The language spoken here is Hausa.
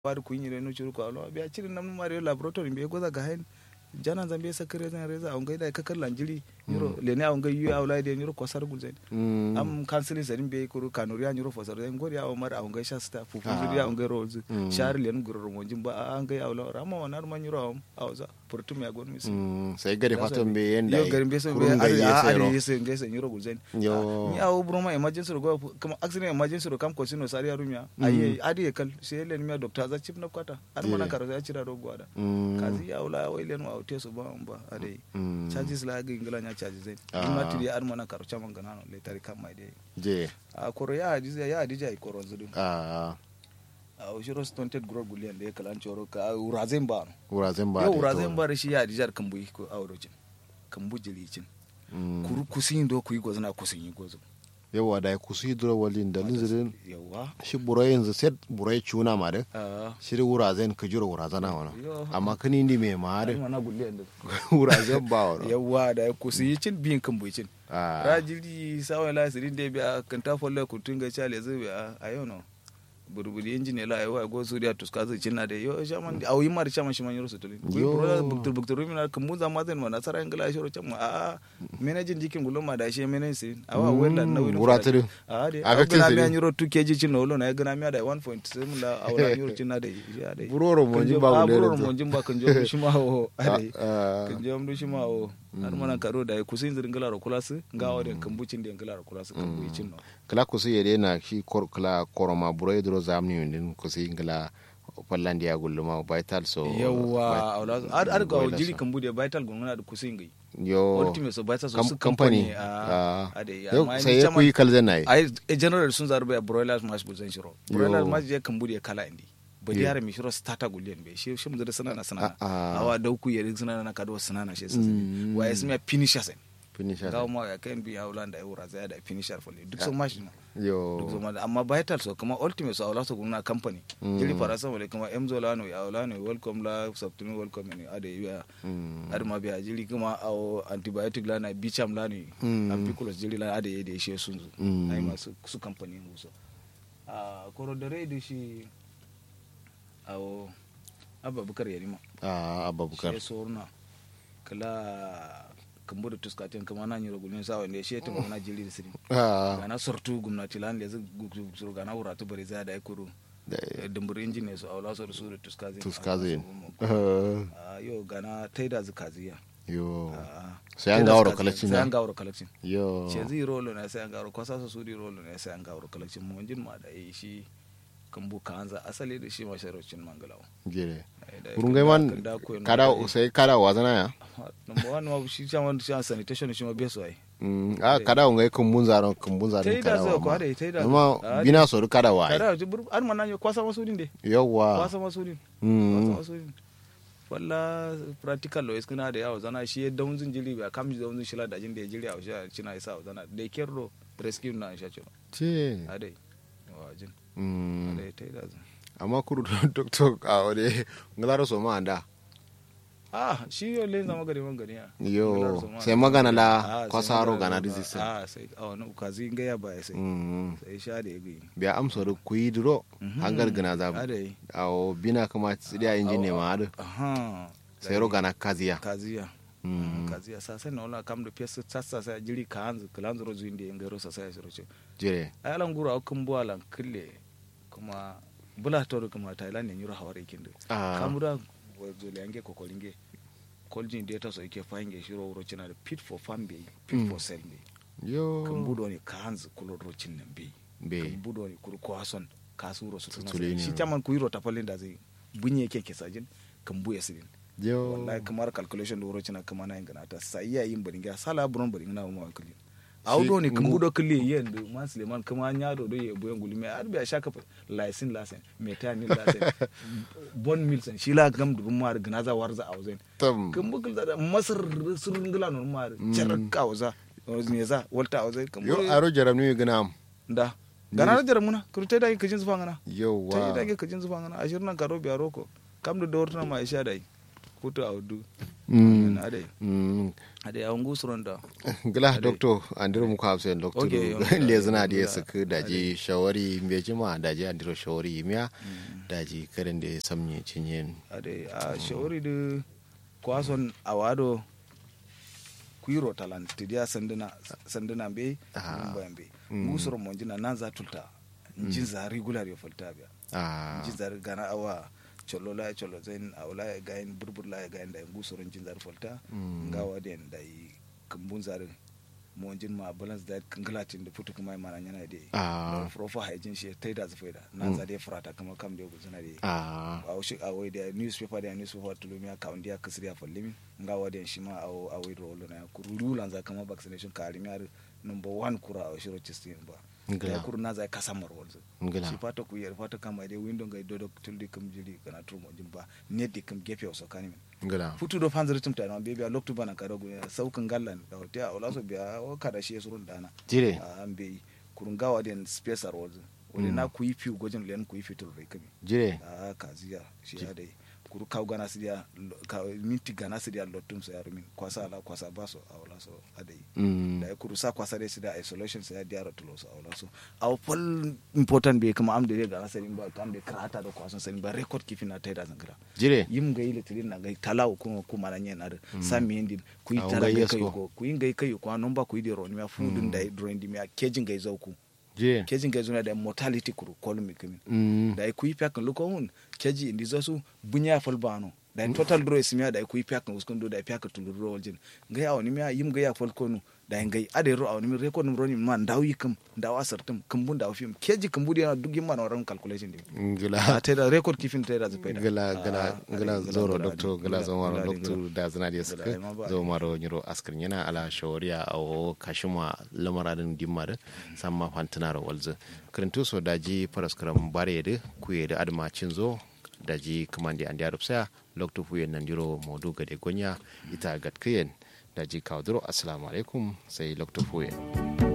wari kunyire no churu kwa lo bia chiri namnu mari laboratory be goza ga hen jana zambe sakare zan reza on gaida kakar lanjiri nyuro lene on gai yu awla de nyuro kosar gulzen am kansili zarin be kuru kanuri an nyuro fosar den gori aw mar on gai shasta fu fu zuri on gai rolz shar len gurur mo jimba an gai awla rama wonar man nyuro am awza purtum ya gon mis sai gari fatan be yenda yo garin be so be ari ari yese ngai se nyuro gulzen yo ni aw broma emergency ro kuma accident emergency ro kam ko sino sari arumya ayi adi kal sai len mi doctor za chip na kwata ar mana karo ya cira ro gwada kazi awla wai len wa te so ba ba ade charges la ga ingila nya charges zai ma tiri ar mana karo chama gana no le tari kam mai de je a koro ya hadisi ya hadisi ai koro zudu a a ushiro stunted grow gulian da ya kalan choro ka urazen ba wurazen ba yo urazen ba shi ya hadisi ar kambu ko awrocin kambu jilicin kuru kusin do ku yi gozna kusin yi gozo yawa da ya kusu hidro walin da linzirin yawa shi burai yanzu set burai cuna ma da a shi da wurazen ka jira wurazana wana amma kani ni mai ma da mana gulian da wurazen ba wana yawa da ya kusin yi cin biyin kambu cin a rajiri sawa la sirin de biya kan ta folle ku tunga chale zu biya ayo no burburi engineer la ayo go su dia tuska zu cinna de yo shaman aw yimar shaman shi man yoro sutuli ku Yo. pro buktur buktur mi na kan mu zama zan mana sara ingila shoro chama a managing dikin gulo ma da shi managing sin awa wella na wilo wuratiri a de Aga a gana kin mi siri. yoro 2 kg cin no lo na gana mi da 1.7 la awla yoro cinna de ya de buroro mo jin ba a mu buroro da mo jimba kan jo shi ma o ade a kan jom du shima o har mana karo da kusin zirin gala kulas nga o de kambucin de gala kulas kambucin no kala kusu yede na shi kor kala koroma burai dro zamni yundin kusu ingila fallandi ya gulluma vital so yawa awla ar ar ga Boiler jiri so. kambu de vital gonga da kusin gai yo ultimate so vital so kam- su company company ah. a ade Yau, amma sai ya kuyi kalzan na yi ai e general sun zarbe broilers mash gulzan shiro Yo. broilers mash je kambu de kala indi ba Yo. yare mi shiro starter gullen be shi shi mu da sanana sanana Ah, ah. awa dauku yare sanana na kado sanana shi Mm. wa yasmi finisher sen finisher gawo ma ya kan bi haulan da eura zai da finisher folle duk so mash no duk yo zama da amma vital so kuma ultimate so awla so guna company Mm. jiri farasa wale kuma emzo lano ya awlano welcome la subtinu welcome ni ade ya Mm. ade ma biya jiri kuma aw antibiotic lana bicham lano Mm. ampiculus jiri la ade yede she sunzu Mm. ai ma su su company mu so a koro da rai da shi aw abubakar yarima a abubakar she sorna kala kambu da tuskatin kuma na nyiro gulmin sawa ne she tun na jiri da sirin a gana sortu gumnati lan le zuru gana wuratu bari za da ikuru da- dumbur injine su aula su da su da tuskazi tuskazin a yo gana taida zu kaziya yo Ah, sai an taida gawar zu kaziya, collection sai na an gawar collection yo ce zai rolo na sai an gawar kwasa su su di rolo na sai an gawar collection mu jin ma da yi shi kan bu ka anza asali da shi masharocin mangalawa jere Ai, da burun kan gai da- man kan da koyi kada na da yi. sai kada wazana ya number one ma shi chairman shi an sanitation shi ma beso ai Mm, a kada ngai kumbun zaron kumbun zaron taida kada zai wa kwa ma da taida amma bina so kada wa ai. kada ji bur an manan yo kwasa masudin de yawa kwasa masudin Mm. wasu walla practical lo iskuna da yawo zana shi da zin jiri ba kam da unzun shila da jin da jiri a sha cina isa zana da kerro rescue na sha cino ce adai wa jin Mm. adai tai da zan amma kuru doctor a wade ngala so ma anda ah shi yo le zama gari man gari ya yo sai magana la Ah, sai kwasaro magana gana la- resistance ah sai a wani ukazi ga ya ba sai Mm. sai sha da yagi biya amsa da kuyi duro hangar gana za adai awo bina kama tsidiya injin ne ma adu aha sai ro gana kaziya kaziya Mm. kaziya sa sai na wala kam da pesa sassa sai jiri ka hanzu kalanzu ro zuinde ngaro sa sai ro ce jire alan gura kun bu alan kille kuma bula to kuma thailand ne yura hawar ikin da Ah. kamura wazo le ange kokolinge koljin data so yake fange shiro wuro cina da pit for farm be pit Mm. for sell be kan yo budo ne ka hanzu kulo rocin nan be be kan budo ne kuru ko hason kasuro su tuna Tutule ne. shi taman ku yiro tapalin da zai bunye ke ke sajin kan buye sidin yo wallahi kamar calculation da wuro cina kama na yin ganata sai ya yin baringa sala buron baringa na mu kulli audo ne kan ngu- budo kulli yen da man suleiman kuma nya do do ye boyen gulmi ar biya shaka laisin lasen metani lasen bon milsen shi la gam du mar gnaza warza auzen tam kan bugul da masar surun gila no mar charak auza ne za walta auzen kan yo aro jaram ni gana am da gana da jaram muna kurte da kajin zufa ngana yo ta wa da kajin zufa ngana ashirin nan karo biya roko kam da dortuna ma isha dai kuto audu Mm. ade Mm. ade awon gusuron da gila doctor andiro muku hafsen doctor Okay, du okay. le zina da Gila. suka daji shawari me jima daji andiro shawari miya daji karen da ya samye cinyen ade a shawari da kwason awado kuiro talan tidiya sanduna sanduna be Ah. bayan be Mm. gusuron mon jina nan za tulta jin za regular yo falta biya ah jin zar gana awa cholo la cholo zain awla ya gain burbur la ya gain da gusuron jin zar falta Mm. ngawa den da yi kambun zar mon jin ma balance diet kangalatin da futu kuma mana yana de Ah. profa hygiene shi tai da zafaida nan za de frata kama kam de guzuna de ah aw shi aw da newspaper da newspaper tulumi ya kaun dia kasri ya fallimi ngawa den shi ma aw aw rolo na kurulu lan za kama vaccination ka alimi ar number 1 kura aw shiro chistin ba Ngila. da kuru na za kasamar walzo Ngila. shi fata ku yar fata kama dai window ga dodo tuldi kam jiri kana turmo jin ba ne di kam gefe o sakani min gila futu do fanzar tum ta be biya loktu bana ka dogo saukan gallan da hotel ola so biya o kada shi surun dana jire a an be kurun gawa den space ar walzo wani na ku yi fiu gojin len ku yi fitul rai kami jire a kaziya shi ya dai kuru kaw gana sidiya ka minti gana sidiya lottum so yaru min kwasa ala kwasa baso awla so adai Mm. da kuru sa kwasa dai sida isolation sa ya diara tulo so awla so aw pol important be kuma am de gana sani ba kam de krata do kwason sani ba record kifina taida zangra jire yim ga ile tilin na ga talaw ko ko mana nyen ar sami hindi ku yi Ah, tara ngai ga yes kai ko. ko ku yi ngai kai ko non ba ku yi de ron mi fudun da drawing di mi kejin ga zauku jire kejin ga zuna da mortality kuru kolumi kimi Mm. da ku yi pakan luko hun keji indi zasu bunya fal bano da total draw ismiya da ku yi pakan uskun do da pakan tuluro waljin ngai awni mi yim ga ya fal konu da ngai ade ro awni mi record mi roni man daw yikum daw asartum kumbun daw fim keji kumbudi na duk yimma na ran calculation di ngila a teda record kifin teda zapaida gala gala gala zoro doctor gala zomaro gala- doctor da zana da gala- suka ma ba- zomaro nyiro askar yana ala shawariya a o kashima lamaradin dimma da samma fantina ro walza kirintu so daji paraskaram bare da kuye da adma cinzo daji kamandi andi arupsa lokto fuyen nan diro modu gade gonya ita gatkiyen daji kawduro assalamu alaikum sai lokto fuyen